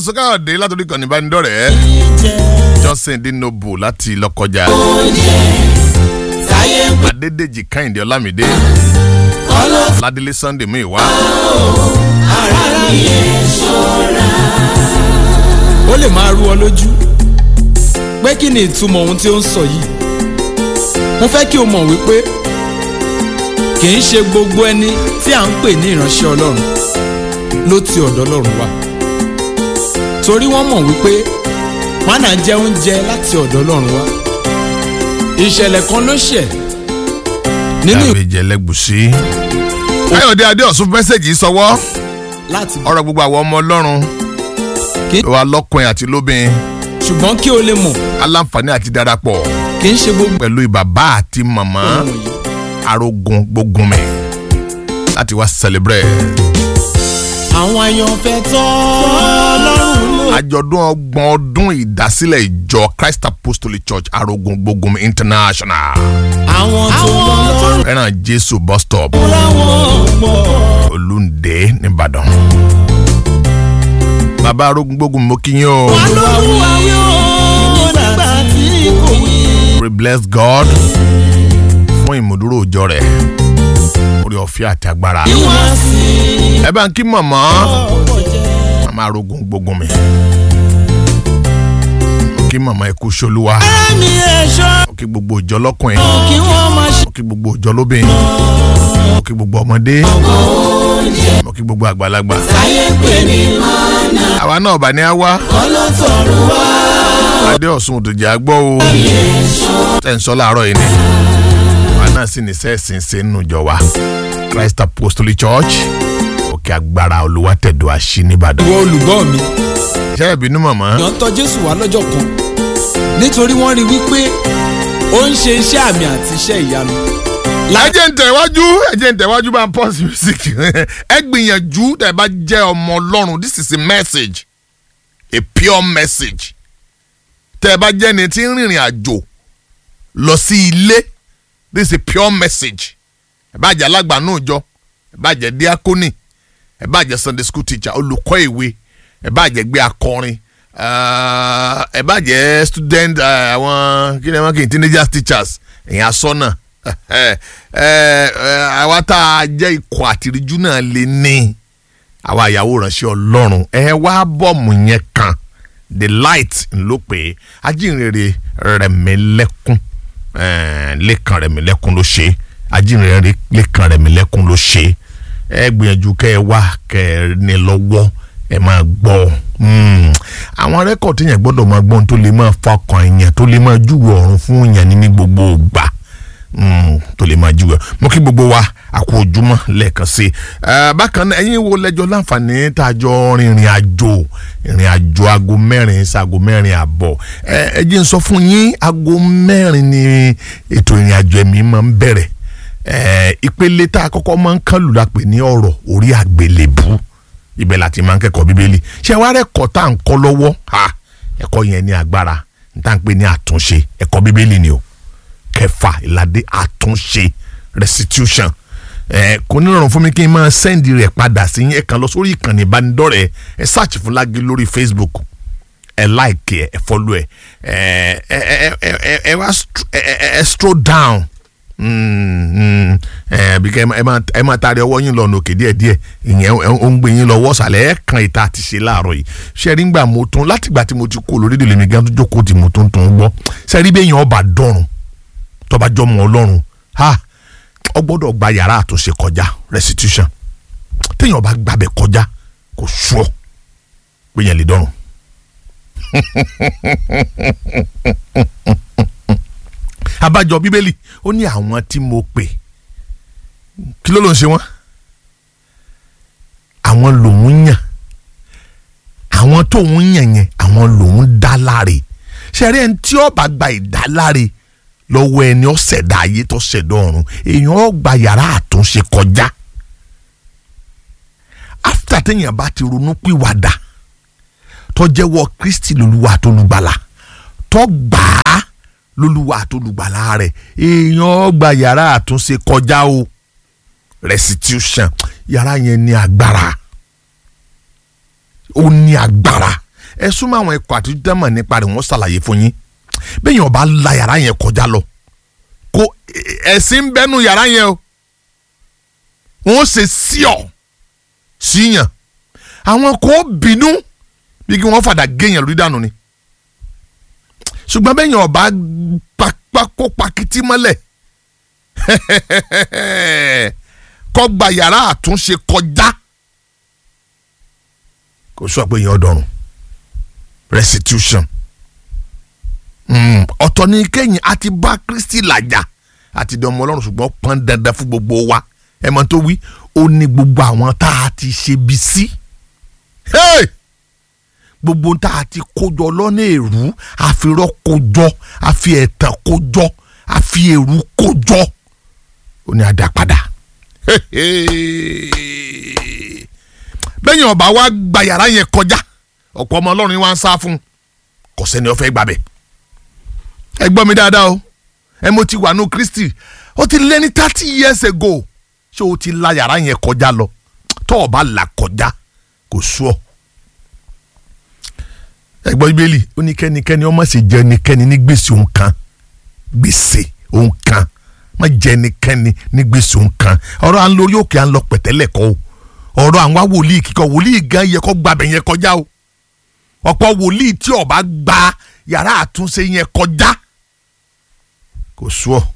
sọ́kàdé látòrí kan níbánidọ́rẹ̀ẹ́ johnson dinobo láti lọ́kọjá adédèjì kẹ́hìndé ọlámídé ládélé sunday mú ìwá ó lè máa rú ọ lójú pé kí ni ìtumọ̀ ohun tí ó ń sọ yìí mo fẹ́ kí o mọ̀ wípé kì í ṣe gbogbo ẹni tí à ń pè ní ìránṣẹ́ ọlọ́run ló ti ọ̀dọ̀ ọlọ́run wá torí wọ́n mọ̀ wípé mánà jẹ́ oúnjẹ láti ọ̀dọ̀ ọlọ́run wá ìṣẹ̀lẹ̀ kan ló ṣẹ̀ nínú àbíjẹ lẹ́gbùsí. káyọ̀dé adéọ̀sùn mẹ́sẹ̀gì sọwọ́ láti ọ̀rọ̀ gbogbo àwọn ọmọ ọlọ́run Kí- wa lọ́kùnrin àti lóbìn ṣùgbọ́n kí o lè mọ̀ aláǹfààní àti darapọ̀ kì í ṣe gbogbo pẹ̀lú bàbá àti màmá ohun yìí arógun gbógunmi láti wá celebrate àwọn àyànfẹ́ tọ́ ọlọ́run lò. àjọ̀dún ọgbọ̀n ọdún ìdásílẹ̀ ìjọ christ apostolic church arógun gbógunmi international àwọn tó lọ́lọ́run fẹ́ràn jésù bus stop láwọn pọ̀. olùndé nìbàdàn. bàbá arógun gbógunmi mo kí yín o olúwa yóò nígbà tí kò wí. we bless god fún ìmúdúró òjọ rẹ̀ orí ọ̀fẹ́ àti agbára. ìwà sí ẹ bá ń kí màmá ọ̀pọ̀ jẹ́. màmá arógun gbógunmi kí màmá ikú ṣolúwa ẹ̀mí ẹ̀ṣọ́ kí gbogbo ìjọ lọ́kùnrin kí wọ́n máa ṣe. kí gbogbo ìjọ lóbìn kí gbogbo ọmọdé kí gbogbo àgbàlagbà ayé pè ní mọ́nà àwa náà bá ní á wá ọlọ́tọ̀ọ̀rù wá. adé ọ̀sùn òdòjà gbọ́ o tẹ̀ ń sọ láàárọ̀ yìí ni àwa náà sì ní sẹ́ẹ̀sì ṣe nínú ìjọ wa christ apostolic church òkè agbára olùwàtẹ̀dọ̀ àṣì nìbàdàn. ìwọ olùgbọ́ mi ṣé ìbínú màmá èèyàn tọ̀ jésù wá lọ́jọ́ kan nítorí wọ́n rí i wípé ó ń ṣe iṣẹ́ àmì àti iṣẹ́ ìyanu. ẹjẹ ń tẹ̀wájú ẹjẹ ń tẹ̀wájú bá ń pause music ẹ gbìyànjú tẹ̀ bá jẹ́ ọmọ ọlọ́run this is a message a pure message tẹ̀ bá jẹ́ ni tí ń rìnrìn àjò lọ sí ilé this is a pure message ẹ bá jẹ́ alágbà náà jọ ẹ bá jẹ́ diakoni ẹ bá jẹ́ sunday school teacher olùkọ́ ìwé ẹ bá jẹ́ gbé akọrin ah, ẹ bá jẹ́ student ah, àwọn kí ni wọ́n kì í teenagers teachers ẹ̀yin asọ́nà ẹ ẹ àwa tá a jẹ́ ikọ̀ àtìríjú náà lè ní àwa ìyàwó ránṣẹ́ ọlọ́run ẹ wá bọ́ọ̀mù yẹn kan the light ló pé ajínrere rẹ̀mílẹ́kún eh, lẹ́kàn rẹ̀mílẹ́kún ló ṣe ajínrere lẹ́kàn rẹ̀mílẹ́kún ló ṣe ẹ gbìyànjú kẹ ẹ wá kẹ ẹ ní lọ́wọ́ ẹ máa gbọ́ Mm. àwọn rẹ́kọ̀tì yẹn gbọ́dọ̀ máa gbọ́n tó lè máa fọkàn èèyàn tó lè máa júwe ọ̀run fún èèyàn ní ní gbogbo ìgbà Mm, tó lè máa júwe mo kí gbogbo wa àkó ojúmọ́ lẹ́ẹ̀kan sí i Eh, bákan náà ẹ̀yin wo lẹ́jọ́ láǹfààní tá a jọ rìnrìn àjò ìrìn àjò aago mẹ́rin sí aago mẹ́rin àbọ̀ ẹ ẹ jẹ́ n sọ fún yín aago mẹ́rin ni ètò ìrìn àjò ẹ̀mí máa ń bẹ̀rẹ̀ Eh, ìpele tá a kọ́kọ́ máa ń kálù la pè ní ọ̀rọ̀ orí àgbélébú ibẹ̀ láti máa ń kẹ́kọ̀ọ́ bíbélì ṣé wàá rẹ̀kọ́ tá à ń kọ́ lọ́wọ́ ha ẹ̀kọ́ yẹn ní agbára n tá à ń pè ní àtúnṣe ẹ̀kọ́ bíbélì ni o kẹfà ìlàdé àtúnṣe restitution ẹ kò ní rọrùn fún mi kí n máa sẹ́ndì rẹ̀ padà sí yín ẹ kàn lọ sórí ìkànnì ìbánidọ́rẹ̀ẹ́ ẹ search fún Lágé lórí Facebook ẹ like ẹ ẹ follow ẹ ẹ ẹ ẹ ẹ ẹ ẹ wá str- ẹ ẹ ẹ stroll down Mm, mm, ẹ bí kẹ ẹ máa ẹ máa taari ọwọ́ yín lọ́nà òkè díẹ̀ díẹ̀ ìyẹn ó ń gbé yín lọ wọ́sàlẹ̀ ẹ kan ìta àti ṣe láàárọ̀ yìí ṣẹ́rí ńgbà mo tún látìgbà tí mo ti kó lórí ìdílé mi gan tó jókòó tí mo tún tún gbọ́ ṣẹ́rí bẹ́ẹ̀ yẹn ọba dọ̀rùn tọba jọmọ ọlọ́run ha ọ gbọ́dọ̀ gba yàrá àtúnṣe kọjá restitution téèyàn bá gbàbẹ̀ kọjá kò sùọ́ pé yẹn lè dọ̀rùn. abájọ bíbélì ó ní àwọn tí mo pè kí ló ló ń ṣe wọn àwọn lòun yàn àwọn tóun yàn yẹn àwọn lòun dá láre ṣẹ̀rí ẹni tí ó bá gba ìdáláre lọ́wọ́ ẹni ó ṣẹ̀dá ayé tó ṣẹ̀dá ọ̀run èèyàn ó gba yàrá àtúnṣe kọjá after téèyàn bá ti ronú pìwàdà tó jẹ́wọ́ Kristi lolúwa tó lùgbàlà tó gbà á lolúwa tó lùgbàlà rẹ̀ èèyàn ó gba yàrá àtúnṣe kọjá o restitution yàrá yẹn ní agbára ó ní agbára ẹ súnmọ́ àwọn ẹ̀kọ́ àti dẹ́mọ̀ nípa rẹ̀ wọ́n ṣàlàyé fún yín bẹ́ẹ̀ yẹn ọba la yàrá yẹn kọjá lọ kó ẹ̀sìn ń bẹ́nu yàrá yẹn o wọ́n ṣe sí ọ síyàn àwọn kò bínú bí kí wọ́n fàdà géèyàn lórí dànù ni ṣùgbọ́n bẹ́ẹ̀ yẹn ọba kó pakiti mọ́lẹ̀ kọ́ gba yàrá àtúnṣe kọjá kò sọ pé yẹn ọdọọrùn restitution ọ̀tọ̀ ní kẹ́yìn àti bá Kristi làjà àti dánmọ́ ọlọ́run ṣùgbọ́n pọn dandan fún gbogbo wa ẹ mọ̀ tó wí ó ní gbogbo àwọn tá a ti ṣe bí sí gbogbo tá a ti kójọ lọ́nà èrú àfirọ́ kójọ àfi ẹ̀tàn kójọ àfi èrú kójọ ó ní àdàpadà bẹ́yìn ọba wa gba yàrá yẹn kọjá ọ̀pọ̀ ọmọ ọlọ́run ni wọ́n á sá fún kò sẹ́ni ó fẹ́ gbàbẹ̀ ẹ gbọ́ mi dáadáa o ẹ mo ti wà ní Kristi ó ti lé ní thirty years ago ṣé o ti la yàrá yẹn kọjá lọ tó o bá là kọjá kò sú ọ. ẹ gbọ́ ibélì ó ní kẹ́nikẹ́ni ọmọ sì jẹ́ ẹnikẹ́ni ní gbèsè òun kan gbèsè òun kan má jẹ́ ẹnikẹ́ni ní gbèsè òun kan ọ̀rọ̀ à ń lórí òkè à ń lọ pẹ̀tẹ́lẹ̀ kọ́ o ọ̀rọ̀ àwọn wòlíì kíkọ́ wòlíì gan yẹ kó gbàbẹ̀ yẹn kọjá o ọ̀pọ̀ wòlíì tí ó bá gba yàrá àtúnṣe yẹn kọjá kò sú ọ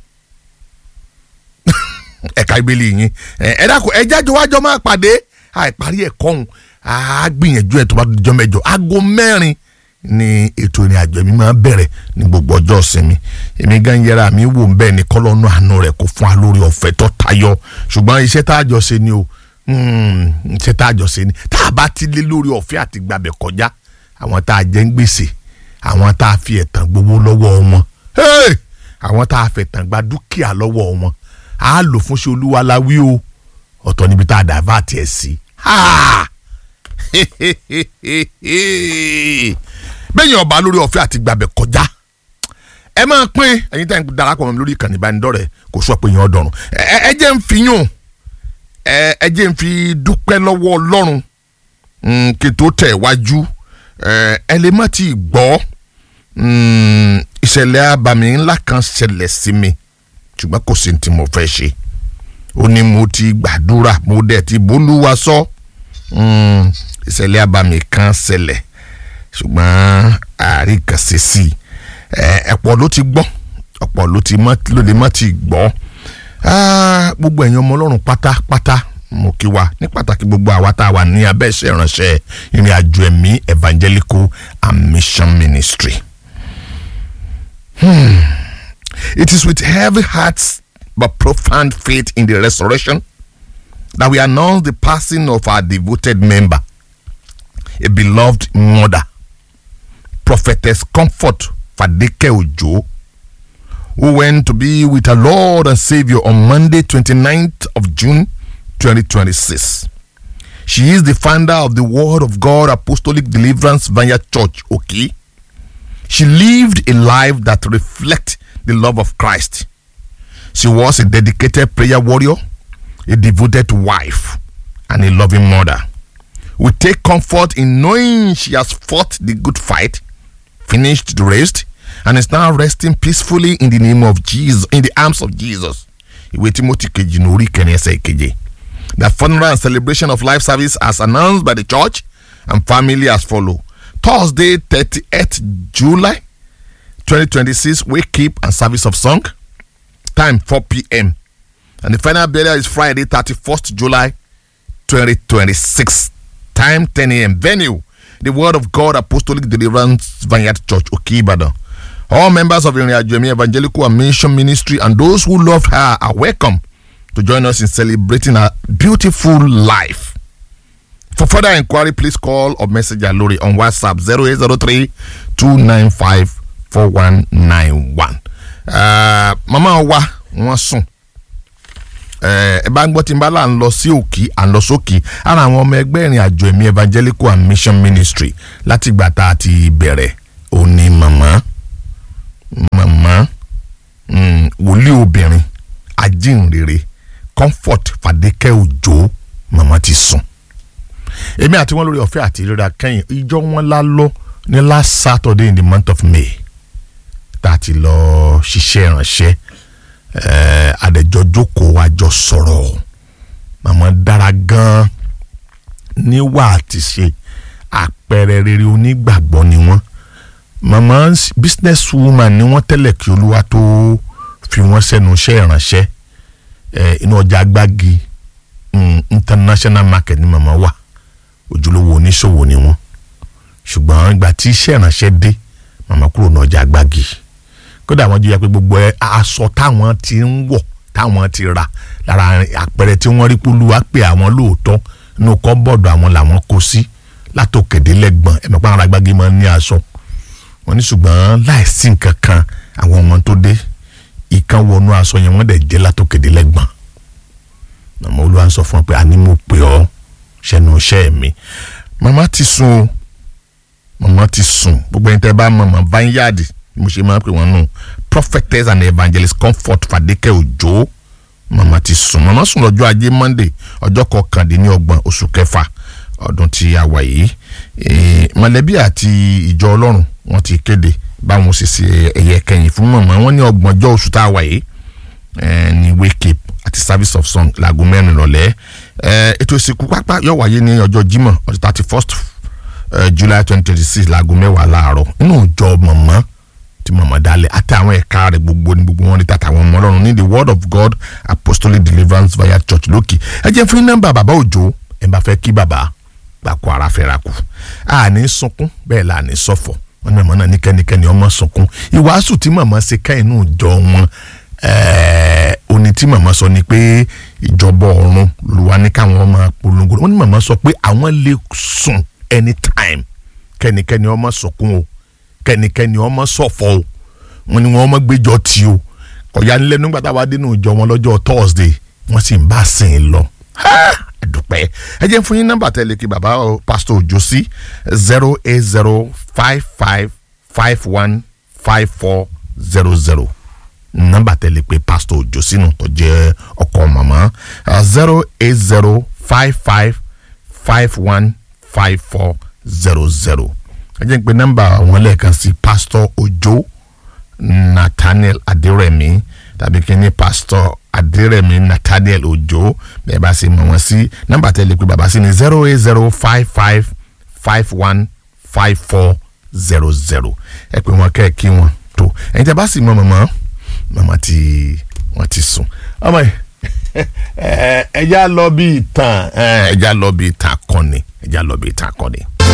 ẹ̀ka ìbílẹ̀ yín ẹ dákun ẹ jájọ wájọ máa pàdé àìparí ẹ̀kọ́ ọ̀hún á gbìyànjú ẹ̀ tó bá jọ mẹ́jọ aago mẹ́rin ni ètò ìrìn àjò mi máa bẹ̀rẹ̀ ní gbogbo ọjọ́ ìsinmi èmi gan yẹra mi wò ń bẹ́ẹ̀ ni kọ́lọ́nù àánú rẹ̀ kó fún wa lórí ọ̀fẹ́ tó tayọ ṣùgbọ́n iṣẹ́ tá a jọ ṣe ni o iṣẹ́ tá a jọ ṣe ni tá a bá ti lé lórí ọ̀fẹ́ àti gbàbẹ̀ kọjá àwọn tá a jẹ́ ń gbèsè àwọn tá a fi ẹ̀tàn gbowó lọ́wọ́ wọn àwọn tá a fẹ̀tàn gba dúkìá lọ́wọ́ wọn a lò fún ṣe olúwa la wí o ọ̀tọ̀ níbi tá a dà bá tiẹ̀ sí. bẹ́ẹ̀ yẹn ọba lórí ọ̀fẹ́ àti gbàbẹ̀ kọjá ẹ máa pín ẹ̀yin tá ẹ̀ ń darapọ̀ mọ́ mi lórí ìkànnì ìbánidọ́rẹ̀ẹ́ kò sọ pé yẹn ọ̀dọ̀rùn ẹ jẹ́ ń fi yún ẹ jẹ́ ń fi dúpẹ́ lọ́wọ́ ọlọ́run kí n tó tẹ̀ wájú ẹ lè má ti gbọ́ ìṣẹ̀lẹ̀ abàmì ńlá kan ṣẹlẹ̀ sí mi ṣùgbọ́n kò sí tí mo fẹ́ ṣe ó ní mo ti gbàdúrà mo dẹ̀ ti bólúwa sọ ìṣẹ̀lẹ̀ abàmì kan ṣẹlẹ̀ ṣùgbọ́n àárín kan ṣe sí i ẹ̀pọ̀ ló ti gbọ́ ọ̀pọ̀ ló ti ló lè má ti gbọ́ gbogbo ẹ̀yin ọmọ ọlọ́run pátápátá mo kí wa ní pàtàkì gbogbo àwa tá a wà ní abẹ́ iṣẹ́ ìránṣẹ́ ìrìn àjò ẹ̀mí evangelical and mission ministry. Hmm. It is with heavy hearts but profound faith in the resurrection that we announce the passing of our devoted member, a beloved mother, Prophetess Comfort Fadeke Ojo, who went to be with our Lord and Savior on Monday, 29th of June, 2026. She is the founder of the Word of God Apostolic Deliverance Vineyard Church, okay? She lived a life that reflects the love of Christ. She was a dedicated prayer warrior, a devoted wife, and a loving mother. We take comfort in knowing she has fought the good fight, finished the race, and is now resting peacefully in the name of Jesus, in the arms of Jesus. Ìwé Timothy kejì ní orí kẹrin ẹsẹ̀ ìkeje. The funeral and celebration of life service as announced by the church and family as follow. Thursday, 38th July 2026, wake keep and service of song. Time 4 p.m. And the final burial is Friday, 31st July 2026. Time 10 a.m. Venue, the Word of God Apostolic Deliverance Vineyard Church, Okibadan. All members of the Iriajemi Evangelical and Mission Ministry and those who loved her are welcome to join us in celebrating her beautiful life. For further inquiry, please call or message Alori on WhatsApp 0803 295 4191. Uh, mama wa wọ́n sùn ẹ bá ń gbọ́ tí n bá là ń lọ sí òkì à ń lọ sókì ara àwọn ọmọ ẹgbẹ́ ìrìn àjò ẹ̀mí evangelical and mission ministry láti ìgbà tá a ti bẹ̀rẹ̀ òní màmá màmá wòlíì obìnrin ajínrere comfort fàdékẹ́ òjò màmá ti sùn èmi àti wọn lórí ọ̀fẹ́ àti ìrora kẹ́yìn ìjọ wọn lá lọ ní last Saturday in the month of May tá a ti lọ ṣiṣẹ́ ìránṣẹ́ ẹ̀ẹ́ àdẹ̀jọ́ jókòó àjọ sọ̀rọ̀ màmá dára gan-an níwà àti ṣe àpẹẹrẹ rere onígbàgbọ́ ni wọ́n màmá business woman ni wọ́n tẹ́lẹ̀ kí olúwa tó fi wọ́n sẹ́nu iṣẹ́ ìránṣẹ́ ẹ̀ inú ọjà agbági mm, international market ni màmá wà ojúlówó oníṣòwò ni wọ́n ṣùgbọ́n ìgbà tí iṣẹ́ ìránṣẹ́ dé màmá kúrò ní ọjà agbági kódà wọ́n jẹ́ pé gbogbo ẹ aṣọ táwọn ti ń wọ̀ táwọn ti rà lára àpẹẹrẹ tí wọ́n rí pólúwa pé àwọn lóòótọ́ inú kọ́bọ̀dù àwọn làwọn kó sí látòkèdè lẹ́gbọ̀n ẹ̀mí pa àwọn agbági máa ń ní aṣọ wọ́n ní ṣùgbọ́n láìsí nǹkan kan àwọn ọmọ tó dé ìkan wọnú aṣọ yẹn wọ́n dẹ̀ jẹ́ látòkèdè lẹ́gbọ̀n màmá olúwa ń sọ fún ọ pé àní mo pè ọ́ ṣẹnu iṣẹ́ mi màmá ti sùn o màmá ti sùn gbogbo ẹni tẹ́ bá mọ̀ mọ̀ vineyard mo ṣe máa ń pè wọ́n nù prophetess and evangelist comfort fadeke ojo màmá ti sùn màmá sùn lọ́jọ́ ajé monday ọjọ́ kọkàndínlọ́gbọ̀n oṣù kẹfà ọdún tí a wà yìí mọ̀lẹ́bí àti ìjọ ọlọ́run wọ́n ti kéde báwọn ṣe ṣe ẹ̀yẹ kẹyìn fún màmá wọn ní ọgbọ̀njọ́ oṣù tá a wà yìí ní wake up àti service of song láago mẹ́rin lọ́lẹ́ ètò ìsìnkú pápá yóò wáyé ní ọjọ́ jímọ̀ ọjọ́ thirty first july twenty twenty six láago mẹ́wàá láàárọ̀ nínú ìjọ màmá tí màmá dalẹ̀ àti àwọn ẹ̀ka rẹ̀ gbogbo ní gbogbo wọn ní tàtà àwọn ọmọ ọlọ́run ní the word of god apostolic deliverance via church lókè ẹ jẹ́ fún nọ́mbà bàbá òjò ẹ bá fẹ́ kí bàbá gbàkú ara fẹ́ra kù àní sunkún bẹ́ẹ̀ là ní sọ̀fọ̀ wọn ní màmá náà ní kẹ́nikẹ́ni ọmọ sunkún ìwàásù tí màmá ṣe ká inú ìjọ wọn oní tí màmá sọ ni pé ìjọba ọ̀run lùwà ní káwọn ọmọ polongo wọn ní màmá sọ pé àwọn lè sùn anytime kẹ́nikẹ́ni ọmọ sunkún o kẹ́nikẹ́ni ọmọ ṣọ̀fọ̀ o wọn ni wọn ọmọ gbẹ́jọ́ tí o kọ̀yà ńlẹ̀ nígbà táwa dénú ìjọ wọn lọ́jọ́ Thursday wọ́n sì ń bá sìn ín lọ dúpẹ́ ẹ jẹ́ fún yín nọ́mbà tẹ́lẹ̀ kí baba pastor Òjó sí zero eight zero five five five one five four zero zero nọ́mbà tẹ́lẹ̀ pé pastor Òjó sínú tó jẹ́ ọkọ màmá zero eight zero five five five one five four zero zero ẹ jẹ́ pé nọ́mbà wọn lẹ́ẹ̀kan sí pastor Òjó Nathaniel Adérẹ̀mí tàbí kí ni pastor Adérẹ̀mí Nathaniel Òjó bẹ́ẹ̀ bá ṣe mọ̀ wọ́n sí nọ́mbà tẹ́lẹ̀ pé bàbá sí ni zero eight zero five five five one five four zero zero ẹ pé wọn kẹ́ ẹ kí wọn tó ẹ̀yin tẹ́ bá sì mọ̀ mọ̀mọ́ mọ̀mọ́ tí wọ́n ti sùn ọmọ yìí ẹ ẹ já lọ bí ìtàn ẹ já lọ bí ìtàn akọni ẹ já lọ bí ìtàn akọni.